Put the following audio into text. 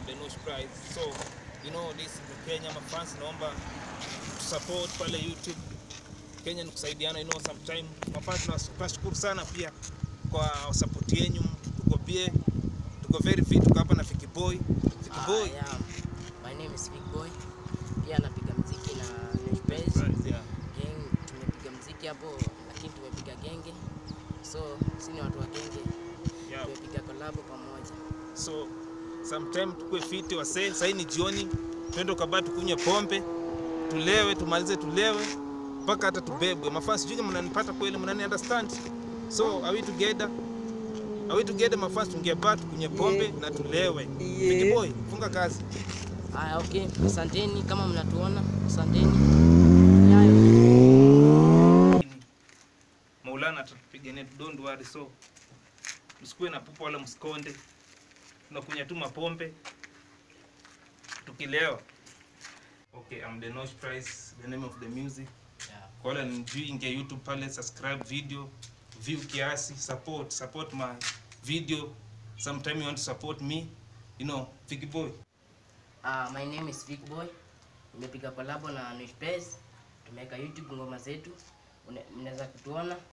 Denosh Prize. So, you know, this is the Kenya mafans naomba support pale YouTube. Kenya ni kusaidiana, you know, sometime mafans na- tunashukuru sana pia kwa support yenu. Tuko bie, tuko very fit, tuko hapa na Fiki Boy. Fiki Ah, Boy. yeah. My name is Big Boy. Pia napiga mziki na News Base. Prize, yeah. Gang tumepiga mziki hapo lakini tumepiga genge. So sisi ni watu wa genge. Yeah. Tumepiga collab pamoja. So sometime tukue fiti wasee, sasa ni jioni, twende ukabaa tukunywe pombe, tulewe, tumalize tulewe mpaka hata tubebwe. Mafans, sijui kama mnanipata kweli, mnani understand? So are we together? Are we together mafans, tungebaa tukunywe pombe na tulewe. Big boy, funga kazi. Aya, okay. Asanteni kama mnatuona. Asanteni. Yayo. Maulana atatupigania, don't worry. So msikuwe na pupa wala msikonde, tunakunywa tu mapombe tukilewa. Okay, I'm the Nosh Price, the name of the music. Yeah. Kwa wale nijui, ingia YouTube pale, subscribe video, view kiasi, support, support my video. Sometime you want to support me, you know, Fiki Boy. Uh, my name is Big Boy. Nimepiga collab na News Base. Tumeweka YouTube ngoma zetu. Une- Mnaweza kutuona.